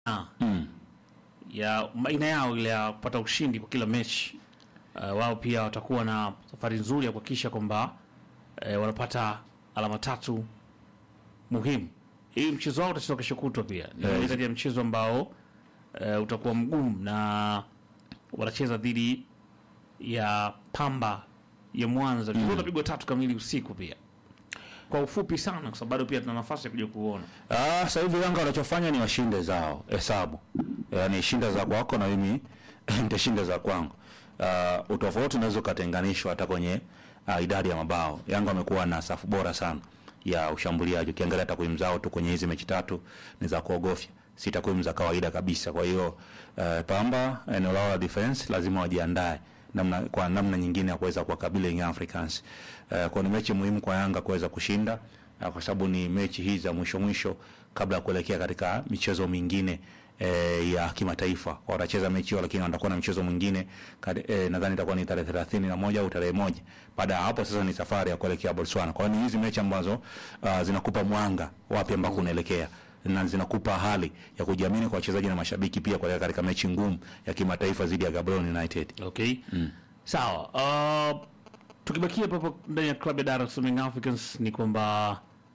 Ah, Mm. ya aina yao ile ya kupata ushindi kwa kila mechi uh, wao pia watakuwa na safari nzuri ya kuhakikisha kwamba uh, wanapata alama tatu muhimu. Hii mchezo wao utachezwa kesho kutwa pia ni Eh, moja kati ya mchezo ambao uh, utakuwa mgumu na wanacheza dhidi ya Pamba ya Mwanza. Mchezo utapigwa tatu kamili usiku pia. Kwa ufupi sana, kwa sababu bado pia tuna nafasi ya kuja kuona. Ah, sasa hivi Yanga wanachofanya ni washinde zao hesabu, yaani shinda za kwako na mimi nitashinda za kwangu. Uh, utofauti unaweza ukatenganishwa hata kwenye uh, idadi ya mabao. Yanga wamekuwa na safu bora sana ya ushambuliaji. Ukiangalia takwimu zao tu kwenye hizi mechi tatu ni za kuogofya, si takwimu za kawaida kabisa. Kwa hiyo uh, Pamba eneo lao la defense lazima wajiandae namna kwa namna nyingine ya kuweza kuwakabili Young Africans. Uh, kwa ni mechi muhimu kwa Yanga kuweza kushinda uh, kwa sababu ni mechi hizi za mwisho mwisho kabla ya kuelekea katika michezo mingine eh, ya kimataifa. Kwa watacheza mechi hiyo, lakini watakuwa na mchezo mwingine kade- eh, nadhani itakuwa ni tarehe thelathini na moja au tarehe moja. Baada ya hapo sasa ni safari ya kuelekea Botswana. Kwa hiyo ni hizi mechi ambazo uh, zinakupa mwanga wapi ambako unaelekea na zinakupa hali ya kujiamini kwa wachezaji na mashabiki pia kuelekea katika mechi ngumu ya kimataifa dhidi ya Gaborone United. Okay. Sawa. Uh, tukibakia papo ndani ya klabu ya Dar es Salaam Young Africans ni kwamba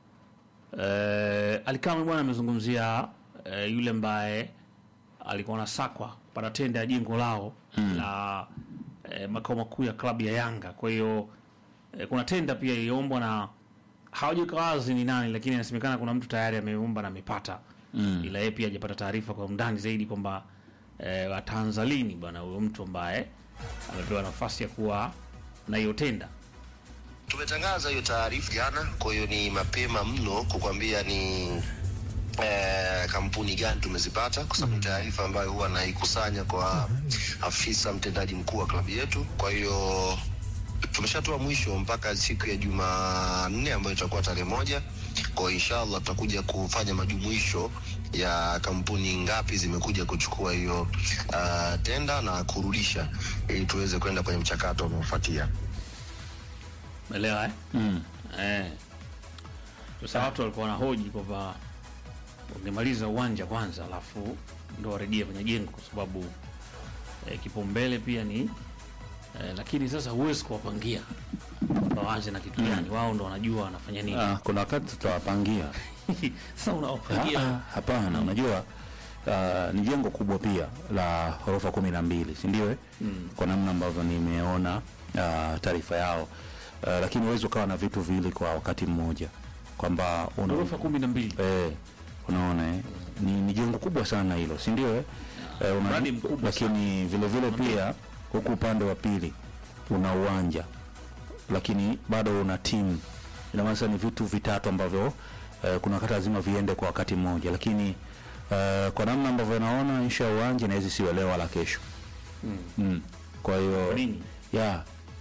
uh, Alikame bwana amezungumzia uh, yule ambaye alikuwa anasakwa kupata tenda ya jengo lao la uh, makao makuu ya klabu ya Yanga. Kwa hiyo uh, kuna tenda pia iliombwa na hawajaweka wazi ni nani, lakini inasemekana kuna mtu tayari ameomba na amepata mm. ila yeye pia hajapata taarifa kwa undani zaidi kwamba eh, wataanza lini bwana huyo mtu ambaye amepewa nafasi ya kuwa na hiyo tenda. Tumetangaza hiyo taarifa jana, kwa hiyo ni mapema mno kukwambia ni eh, kampuni gani tumezipata, kwa sababu ni taarifa ambayo huwa naikusanya kwa afisa mtendaji mkuu wa klabu yetu. Kwa hiyo tumeshatoa mwisho mpaka siku ya Jumanne ambayo itakuwa tarehe moja. Kwa hiyo inshallah tutakuja kufanya majumuisho ya kampuni ngapi zimekuja kuchukua hiyo uh, tenda na kurudisha ili tuweze kwenda kwenye mchakato unaofuatia. Umeelewa eh? Mm. Eh. Sasa watu walikuwa wanahoji kwamba wangemaliza uwanja kwanza alafu ndo warejee kwenye jengo kwa sababu eh, kipaumbele pia ni eh, lakini sasa huwezi kuwapangia waanze na kitu gani, wao ndo wanajua wanafanya nini. Ah, kuna wakati tutawapangia Sasa Ah, unawapangia ah, hapana, unajua uh, ni jengo kubwa pia la ghorofa kumi na mbili si ndio? eh? Kwa namna ambavyo nimeona uh, taarifa yao uh, lakini huwezi ukawa na vitu viwili kwa wakati mmoja kwamba una ghorofa kumi na mbili eh, unaona eh? ni, ni jengo kubwa sana hilo si ndio? eh? Eh, una- mradi mkubwa lakini vile vile pia huku upande wa pili una uwanja lakini bado una timu ina maana sasa ni vitu vitatu ambavyo eh, kuna wakati lazima viende kwa wakati mmoja lakini eh, kwa namna ambavyo naona ishu ya uwanja inaweza siwe leo wala kesho mm. kwa hiyo Kwa nini? ya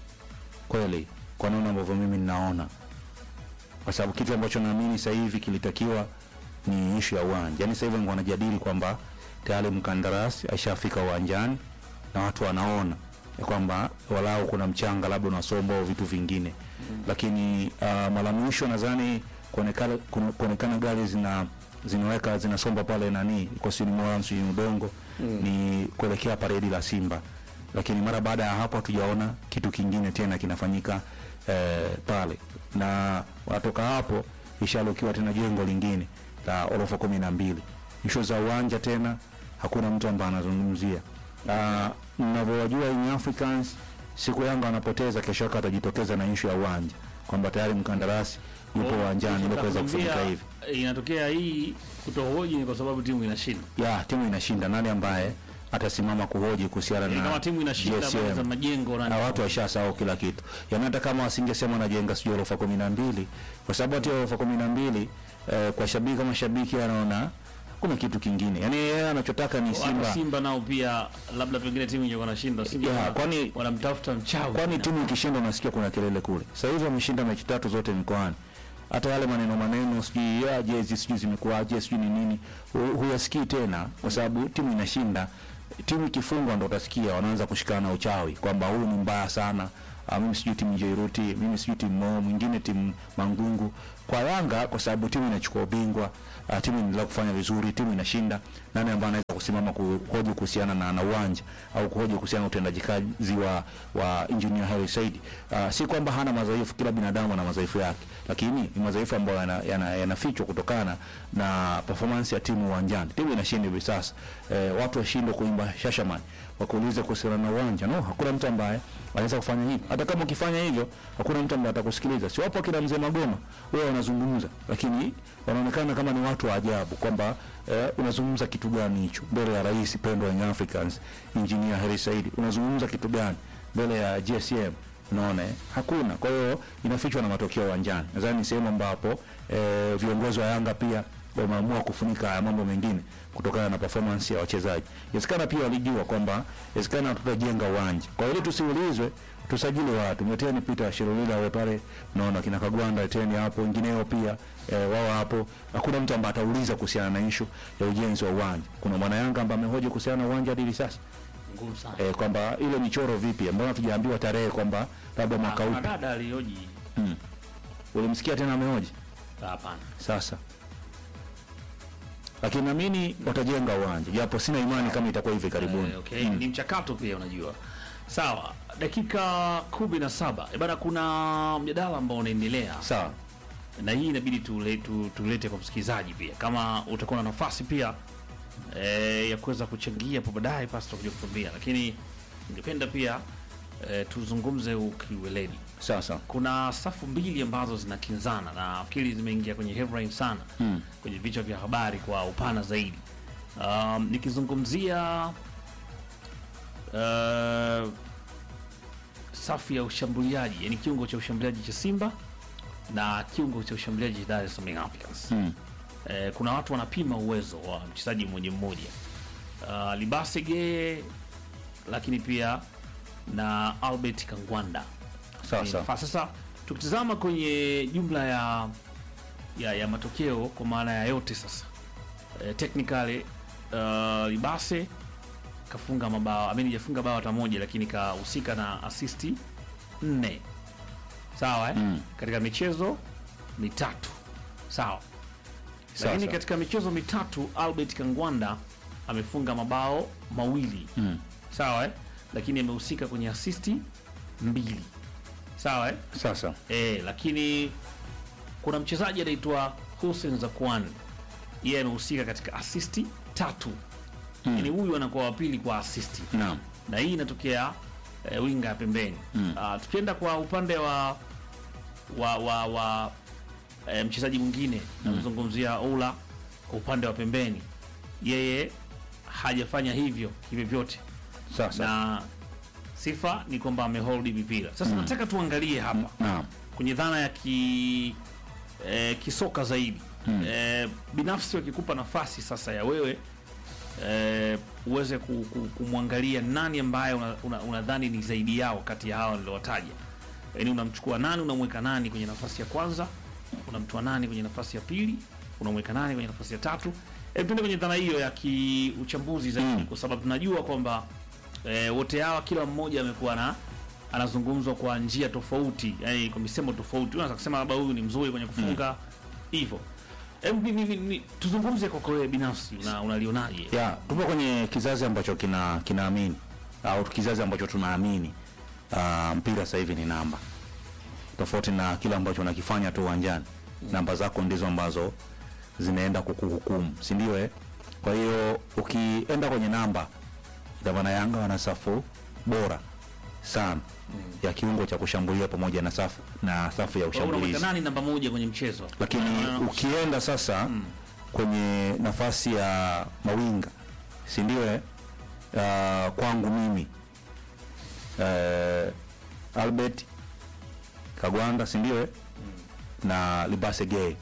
kweli kwa namna ambavyo mimi ninaona kwa sababu kitu ambacho naamini sasa hivi kilitakiwa ni ishu ya uwanja yaani sasa hivi wanajadili kwamba tayari mkandarasi aishafika uwanjani na watu wanaona ya kwamba walau kuna mchanga labda unasombwa au vitu vingine mm. lakini uh, mara mwisho nadhani kuonekana kuna- kuonekana gari zina zinaweka zinasomba pale nani kosini moya msini udongo mm. ni kuelekea paredi la simba lakini mara baada ya hapo hatujaona kitu kingine tena kinafanyika eh, pale na wanatoka hapo ishalukiwa tena jengo lingine la orofa kumi na mbili ishu za uwanja tena hakuna mtu ambaye anazungumzia Ah, mnavyowajua Young Africans siku Yanga wanapoteza kesho yake atajitokeza na ishu ya uwanja kwamba tayari mkandarasi yupo uwanjani ili kuweza kufanyika Nakwambia, hivi Inatokea hii kutohoji ni kwa sababu timu inashinda. ya timu inashinda nani ambaye atasimama kuhoji kuhusiana Yaani na kama timu inashinda GSM? habari za majengo na na watu washasahau kila kitu yaani hata kama wasingesema wanajenga sijui orofa kumi na mbili kwa sababu hata hiyo orofa kumi na mbili eh, kwa shabiki kama shabiki anaona hakuna kitu kingine yaani yeye anachotaka ni Simba. simba Simba nao pia labda pengine timu ingekuwa nashinda Simba Ya, wana- kwani- wanamtafuta mchawi. kwani timu ikishinda unasikia kuna kelele kule sasa hivi wameshinda mechi tatu zote mikoani hata yale maneno maneno sijui ya jezi sijui zimekuwaje sijui ni nini hu- huyasikii tena kwa sababu timu inashinda timu ikifungwa ndo utasikia wanaanza kushikana na uchawi kwamba huyu ni mbaya sana Ah, mimi sijui timu Jairuti, mimi sijui timu Mo, mwingine timu Mangungu. kwa Yanga kwa sababu timu inachukua ubingwa uh, timu inaendelea kufanya vizuri, timu inashinda, nani ambaye anaweza kusimama kuhoji kuhusiana na, na uwanja au kuhoji kuhusiana na utendaji kazi wa, wa engineer Hersi Said. Uh, si kwamba hana madhaifu, kila binadamu ana madhaifu yake, lakini ni madhaifu ambayo yanafichwa yana, yana yanafichwa kutokana na performance ya timu uwanjani. Timu inashinda hivi sasa, eh, watu washindwe kuimba shashaman wakuulize kuhusiana na uwanja. No, hakuna mtu ambaye anaweza kufanya hivyo. Hata kama ukifanya hivyo, hakuna mtu ambaye atakusikiliza. Si wapo kina mzee Magoma, wao wanazungumza, lakini wanaonekana kama ni watu wa ajabu kwamba eh, unazungumza kitu gani hicho mbele ya rais pendwa Young Africans Engineer Hersi Said, unazungumza kitu gani mbele ya GSM? Unaona, eh? hakuna. Kwa hiyo inafichwa na matokeo uwanjani. Nadhani ni sehemu ambapo eh, viongozi wa Yanga pia wameamua kufunika haya mambo mengine kutokana na performance ya wachezaji. Inawezekana pia walijua kwamba inawezekana tutajenga uwanja. Kwa hiyo tusiulizwe, tusajili watu. Mleteni Peter Shirulila wao pale, naona kina Kagwanda leteni hapo, wengineo pia e, wao hapo. Hakuna mtu ambaye atauliza kuhusiana na issue ya ujenzi wa uwanja. Kuna mwana Yanga ambaye amehoji kuhusiana na uwanja hadi hivi sasa ngumu sana. e, kwamba ile michoro vipi, mbona tujaambiwa tarehe kwamba labda mwaka Kuna upi? dada alihoji Ulimsikia tena amehoji hapana. sasa lakini naamini watajenga uwanja japo sina imani kama itakuwa hivi karibuni. Eh, okay. Ni mchakato pia unajua. Sawa, dakika kumi na saba Eh, bana, kuna mjadala ambao unaendelea Sawa. na hii inabidi tule, tu, tulete kwa msikilizaji pia, kama utakuwa na nafasi pia e, ya kuweza kuchangia hapo baadaye, basi tutakuja kutuambia, lakini ningependa pia e, tuzungumze ukiweledi. Sawa sawa. Kuna safu mbili ambazo zinakinzana na nafikiri zimeingia kwenye headline sana Mm. kwenye vichwa vya habari kwa upana zaidi. Um, nikizungumzia uh, safu ya ushambuliaji, yani kiungo cha ushambuliaji cha Simba na kiungo cha ushambuliaji cha Dar es Salaam Young Africans. Mm. Eh, kuna watu wanapima uwezo wa mchezaji mmoja mmoja, uh, Libasege lakini pia na Albert Kangwanda Sawa Ni sawa. nafasi. Sasa tukitizama kwenye jumla ya ya, ya matokeo kwa maana ya yote sasa e, technically uh, Libase kafunga mabao amini jafunga bao hata moja, lakini kahusika na asisti nne sawa eh? Mm. katika michezo mitatu sawa, Sawa, lakini sawa. katika michezo mitatu Albert Kangwanda amefunga mabao mawili Mm. sawa eh? lakini amehusika kwenye asisti mbili sawa eh? Sawa sawa. E, lakini kuna mchezaji anaitwa Hussein Zakwan, yeye amehusika katika asisti tatu mm. Yani huyu anakuwa wa pili kwa asisti Naam. na hii inatokea e, winga ya pembeni mm. tukienda kwa upande wa wa wa, wa e, mchezaji mwingine namzungumzia Ola kwa upande wa pembeni, yeye hajafanya hivyo hivyo vyote Sawa sawa. na sifa ni kwamba amehold mipira. Sasa nataka tuangalie hapa Naam. kwenye dhana ya ki, eh, kisoka zaidi eh, binafsi wakikupa nafasi sasa ya wewe eh, uweze ku, ku, kumwangalia nani ambaye unadhani una, unadhani ni zaidi yao kati ya hawa niliowataja, yaani unamchukua nani, unamweka nani kwenye nafasi ya kwanza, unamtoa nani kwenye nafasi ya pili, unamweka nani kwenye nafasi ya tatu. Hebu tuende kwenye dhana hiyo ya kiuchambuzi zaidi, kwa sababu tunajua kwamba eh, wote hawa kila mmoja amekuwa na anazungumzwa kwa njia tofauti, yani kwa misemo tofauti. Unaweza kusema labda huyu ni mzuri kwenye kufunga hivyo. Hebu ni- ni- ni- tuzungumze kwako wewe binafsi, una- unalionaje? Ya, tupo kwenye kizazi ambacho kina kinaamini au kizazi ambacho tunaamini uh, mpira sasa hivi ni namba, tofauti na kile ambacho unakifanya tu uwanjani. Namba zako ndizo ambazo zinaenda kukuhukumu, si ndio? Eh, kwa hiyo ukienda kwenye namba, ina maana Yanga wana safu bora sana ya kiungo cha kushambulia pamoja na safu na safu ya Kwa hiyo unamweka ushambulizi nani namba moja kwenye mchezo? lakini Na- ukienda sasa kwenye nafasi ya mawinga si ndio eh? Uh, kwangu mimi uh, Albert Kagwanda si ndio eh? na Libase Gay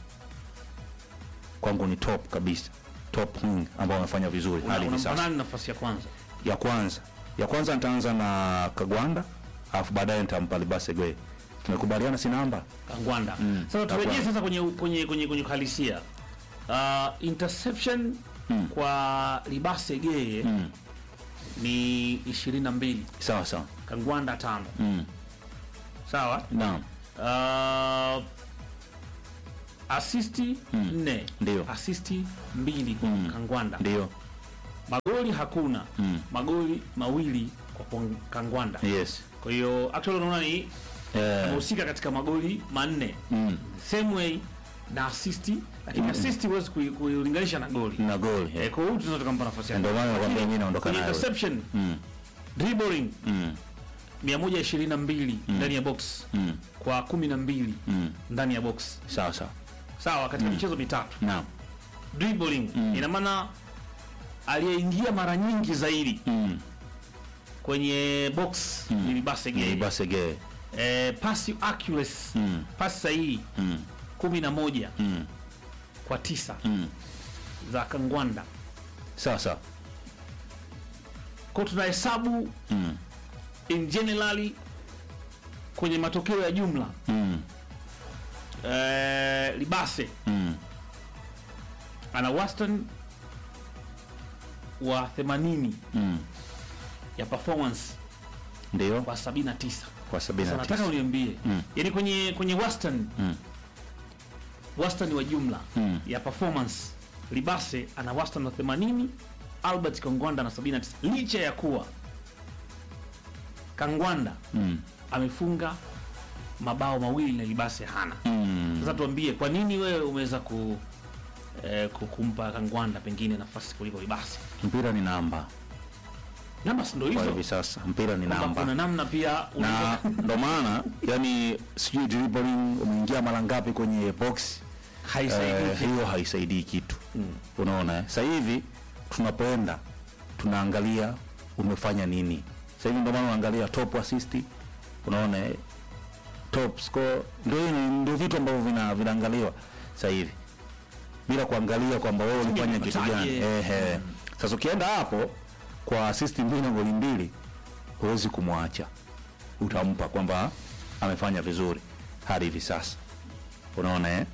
kwangu ni top kabisa, top wing ambao wamefanya vizuri una- hadi hivi unampa sasa. nani nafasi ya kwanza? Ya kwanza ya kwanza nitaanza na Kagwanda alafu baadaye nitampa Libase Gay. Tumekubaliana si namba Kangwanda. Mm, Sasa turejee Kangwanda. sasa kwenye kwenye kwenye kwenye uhalisia. Uh, interception Mm. kwa Libase Geye mm. ni 22, sawa sawa Kangwanda tano. mm. Sawa? naam Uh, asisti nne Ndio. asisti mbili kwa Kangwanda ndio magoli hakuna Mm. magoli mawili kwa kwa Kangwanda yes kwa hiyo actually unaona ni eh, amehusika katika magoli manne mm, same way na asisti lakini assist huwezi kui- kuilinganisha na goli na goli eh, eh. kwa hiyo tunaweza tukampa nafasi yake ndio maana nakwambia Lakini mimi naondoka kwenye nayo interception mm, dribbling mm, 122 ndani ya box mm, kwa 12 mm. ndani ya box sawa sawa sawa katika michezo mitatu naam dribbling ina maana aliyeingia mara nyingi zaidi mm. kwenye box ni Libase ni Gay basege eh, pass accuracy mm, pass sahihi mm, 11 mm, kwa tisa mm. za Kangwanda sawa sawa kwa tunahesabu mm, in generally kwenye matokeo ya jumla mm, eh, Libase mm. ana wastani wa 80 mm. ya performance ndio kwa 79 kwa sabini Sasa na nataka tisa uniambie Mm. yani kwenye kwenye wastani Mm. wastani wa jumla Mm. ya performance Libase ana wastani wa 80 Albert Kangwanda na 79 licha ya kuwa Kangwanda Mm. amefunga mabao mawili na Libase hana Mm. sasa tuambie kwa nini wewe umeweza ku eh, ku- kumpa Kangwanda pengine nafasi kuliko Libase mpira ni namba namba si ndio kwa hizo hivi sasa mpira ni Kwamba namba kuna namna pia na unaweza- ndo maana yani sijui dribbling umeingia mara ngapi kwenye box haisaidii eh, hiyo haisaidii kitu unaona eh? sasa hivi tunapoenda tunaangalia umefanya nini sasa hivi ndio maana unaangalia top assist unaona eh? top score ndio hii- ndio vitu ambavyo vina vinaangaliwa sasa hivi bila kuangalia kwamba wewe ulifanya kitu gani umepataje? ehe sasa ukienda hapo kwa assist mbili na goli mbili huwezi kumwacha utampa kwamba amefanya vizuri hadi hivi sasa unaona eh?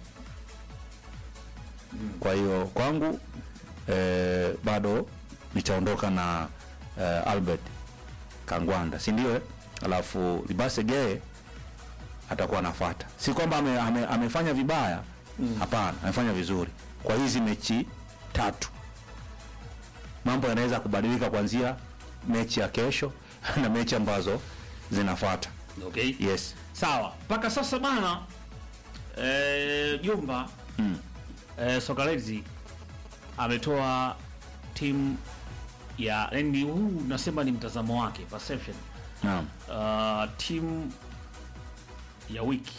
kwa hiyo kwangu eh, bado nitaondoka na eh, albert kangwanda si ndio eh? alafu libase gee atakuwa anafata si kwamba ame, ame, amefanya vibaya hapana amefanya vizuri kwa hizi mechi tatu mambo yanaweza kubadilika kuanzia mechi ya kesho na mechi ambazo zinafata okay yes sawa mpaka sasa bana eh, jumba mm. eh, sokalezi ametoa timu ya yani huu nasema ni mtazamo wake perception naam uh, timu ya wiki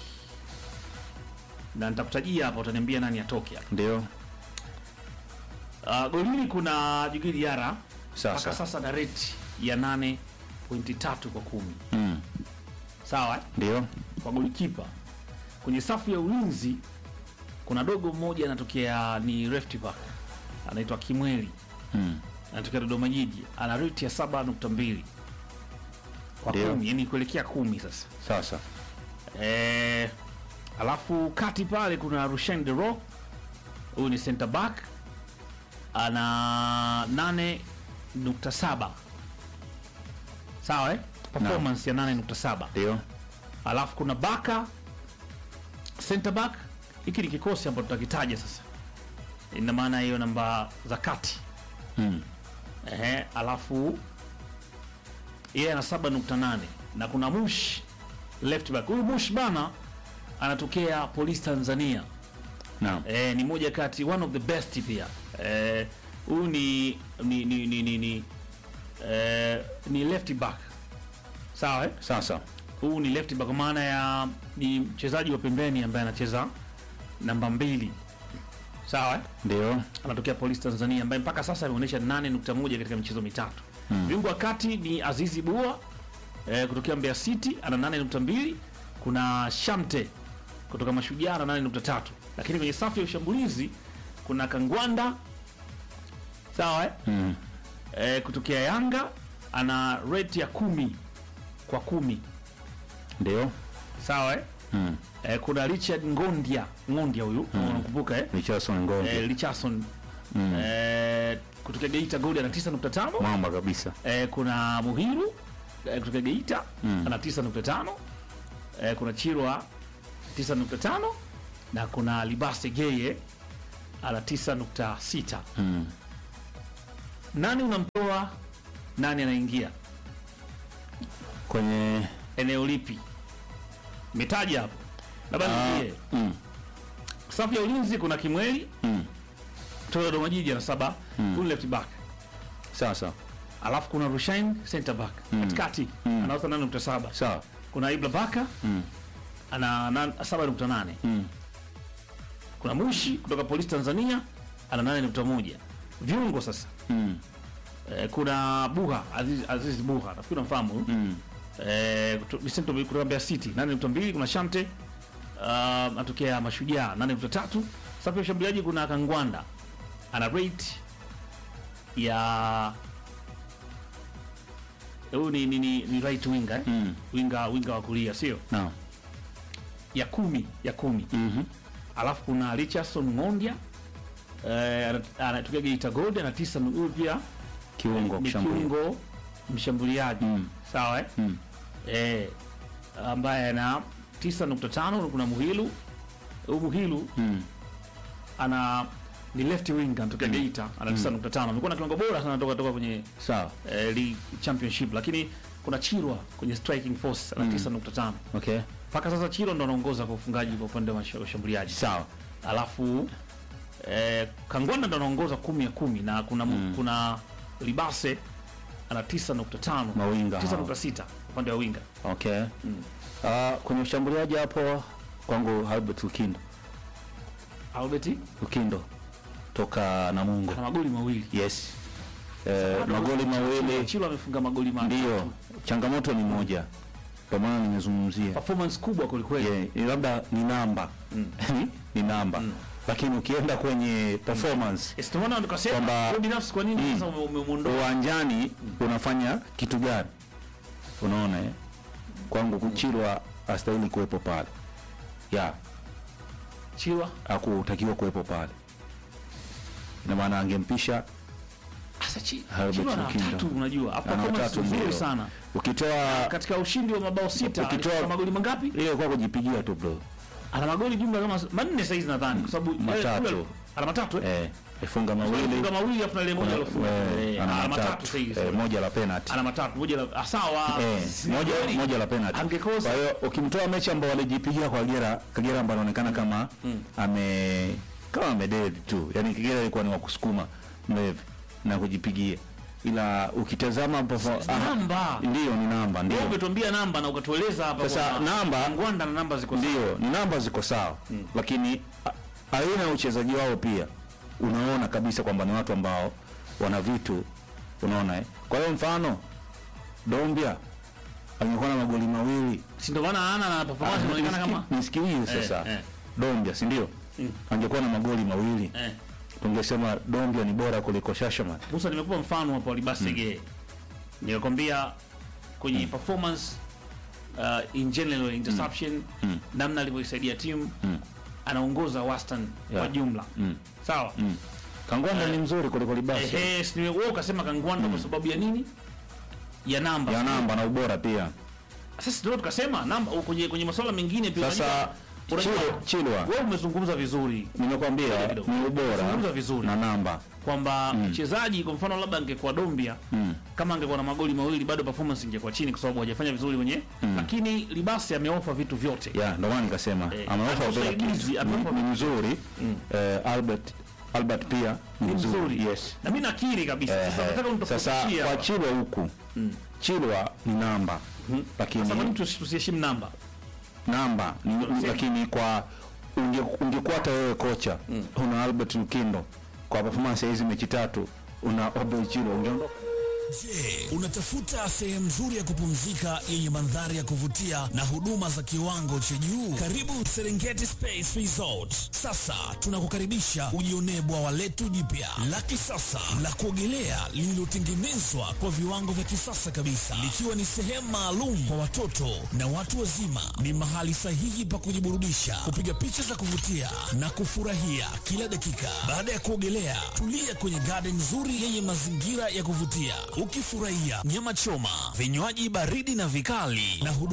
na nitakutajia hapa utaniambia nani atoke hapa ndio uh, golini kuna jugili yara Sasa. mpaka sasa na rate ya 8.3 kwa kumi mm. sawa eh? ndio kwa golikipa kwenye safu ya ulinzi kuna dogo mmoja anatokea ni left back anaitwa kimweli mm. anatokea dodoma jiji ana rate ya 7.2 kwa Ndio. kumi yani kuelekea kumi sasa sasa Eh, alafu kati pale kuna Rushain De Rock, huyu ni center back ana 8.7 sawa eh? performance ya 8.7 ndio alafu kuna Baka center back. Hiki ni kikosi ambacho tutakitaja sasa, ina maana hiyo namba za kati mm. Ehe, alafu yeye ana 7.8 na kuna Mush left back. Huyu Mush bana anatokea Police Tanzania. naam Eh, ni moja kati one of the best pia. Eh, huyu ni ni ni ni ni, ni, eh, ni left back. Sawa eh? sasa Huyu ni left back kwa maana ya ni mchezaji wa pembeni ambaye anacheza namba mbili. Sawa eh? ndio anatokea Police Tanzania ambaye mpaka sasa ameonyesha 8.1 katika michezo mitatu. Viungo wa kati ni Azizi Bua eh, kutokea Mbeya City ana 8.2, kuna Shamte kutoka Mashujaa ana 8.3, lakini kwenye safu ya ushambulizi kuna Kangwanda sawa eh? mm. Eh, kutokea Yanga ana rate ya kumi kwa kumi ndio sawa eh? mm. Eh, kuna Richard Ngondia Ngondia huyu mm. unakumbuka eh? Richardson Ngombe eh, Richardson eh, kutokea Geita Gold ana 9.5 mwamba kabisa eh, kuna Muhiru eh, kutoka Geita ana 9.5 eh, kuna Chirwa 9.5 na kuna Libase Geye ana 9.6. Mm. Nani unamtoa, nani anaingia, Kwenye eneo lipi? Metaja hapo, labda ah, niambie. mm, Safu ya ulinzi kuna Kimweli mm. kutoka Dodoma Jiji ana saba, huyu left back Sawa sawa. alafu kuna Rushain center back katikati Mm. anauza 8.7 Sawa. kuna Ibra Baka Mm. ana nan- 7.8 Mm. kuna Mushi kutoka Polisi Tanzania ana 8.1 viungo sasa Mm. eh, kuna Buha Aziz, Aziz Buha nafikiri unamfahamu huyu. Mm. eh, kuto- Vicente kutoka Mbeya City 8.2 kuna Shante uh, atokea Mashujaa 8.3 safu ya ushambuliaji kuna Kangwanda ana rate ya huyu ni, ni, ni, ni right winger eh? Mm. winga winga wa kulia sio Naam. ya kumi ya kumi Mhm. alafu kuna Richardson Ngondia eh, ana- anatokea Geita Gold ana tisa huyu pia Kiungo ni kushambulia. kiungo mshambuliaji Mm. sawa eh? Mm. eh, ambaye ana 9.5 kuna Muhilu huyu Muhilu Mm. ana ni left winger anatokea Geita ana 9.5 amekuwa na kiwango bora sana toka toka kwenye Sawa. eh, league championship lakini kuna Chirwa kwenye striking force ana 9.5 Okay. mpaka sasa Chirwa ndo anaongoza kwa ufungaji kwa upande wa masha- ushambuliaji Sawa. alafu eh, Kangwanda ndo anaongoza kumi ya kumi na kuna mm. kuna Libase ana 9.5 Mawinga hao. 9.6 upande wa winga Okay. Ah, kwenye ushambuliaji hapo kwangu Albert Lukindo. Albert Lukindo toka Namungo. ana magoli mawili Yes. Eh, magoli mawili Chilo amefunga magoli matatu ndio. Changamoto ni moja. Kwa maana nimezungumzia. performance kubwa kwelikweli Yeah, ni labda ni namba. ni namba. Lakini ukienda kwenye performance Yes, ndio maana nikasema Kwamba- wewe binafsi kwa nini sasa ume- umemuondoa uwanjani unafanya kitu gani? Unaona eh? Kwangu Kuchilwa astahili kuwepo pale. Ya, Chilwa hakutakiwa kuwepo pale. Ina maana angempisha sasa Chi- Herbert Chilwa ana Lukindo. watatu unajua ana performance watatu nzuri ndio. sana Ukitoa katika ushindi wa mabao sita Ukitoa- alifunga magoli mangapi ile kwa kujipigia tu bro. ana magoli jumla kama manne saizi nadhani kwa sababu Matatu. eh, kule- ana matatu eh Eh, ifunga mawili. Alifunga mawili afu na ile moja alofunga Eh, Eh, ana ana matatu matatu. saizi Eh, moja la penalty. ana matatu moja la ah, sawa Eh, Si moja kweli. moja la penalty. Angekosa. Kwa hiyo ukimtoa mechi ambao walijipigia kwa Kagera, Kagera ambaye anaonekana kama ame kama amededi tu. Yaani Kagera ilikuwa ni wa kusukuma mlevi na kujipigia. Ila ukitazama perform- ah, namba ndio ni namba ndio. wewe umetuambia namba na ukatueleza hapa Sasa kwamba namba Ngwanda na namba ziko sawa. ndio ni namba ziko sawa lakini a- aina ya uchezaji wao pia unaona kabisa kwamba ni watu ambao wana vitu unaona eh? kwa hiyo mfano Dombia angekuwa na magoli mawili si ndio maana ana na performance inaonekana nisiki- kama nisikilize sasa eh. Dombia si ndio angekuwa na magoli mawili eh tungesema Dombia ni bora kuliko Shashaman Musa nimekupa mfano hapo Libasege nilikwambia kwenye performance uh, in general interception namna alivyoisaidia timu anaongoza wastani kwa Yeah. jumla Mm. sawa Kangwanda ni mzuri kuliko Libasi ehe si wewe ukasema Kangwanda kwa sababu ya nini ya namba ya namba na ubora pia sasa ndio tukasema namba kwenye kwenye masuala mengine pia sasa unajua- unajua- Chilo- Chilwa wewe umezungumza vizuri nimekwambia kidogo. ni ubora Zungumza vizuri. na namba kwamba mchezaji kwa mfano labda angekuwa Dombia kama angekuwa na magoli mawili bado performance ingekuwa chini kwa sababu hajafanya vizuri wenye lakini Libasi ameofa vitu vyote ya ndio maana nikasema Eh, ameofa hata ubora usaidizi, kitu. ameofa ni, ni mzuri eh, Albert Albert pia ni ni mzuri mzuri yes na mimi nakiri kabisa sasa nataka Eh, sasa unitofautishie kwa hapa. Chilwa huku Chilwa ni namba lakini sasa kwa nini tusi- tusiheshimu namba namba ni, ni, lakini kwa unge, ungekuwa hata wewe kocha una Albert Lukindo kwa performance ya hizi mechi tatu una Obey Chilwa ungeondoka Je, unatafuta sehemu nzuri ya kupumzika yenye mandhari ya kuvutia na huduma za kiwango cha juu? Karibu Serengeti Space Resort. Sasa tunakukaribisha ujionee bwawa letu jipya la kisasa la kuogelea lililotengenezwa kwa viwango vya kisasa kabisa, likiwa ni sehemu maalum kwa watoto na watu wazima. Ni mahali sahihi pa kujiburudisha, kupiga picha za kuvutia na kufurahia kila dakika. Baada ya kuogelea, tulia kwenye garden nzuri yenye mazingira ya kuvutia, ukifurahia nyama choma, vinywaji baridi na vikali na huduma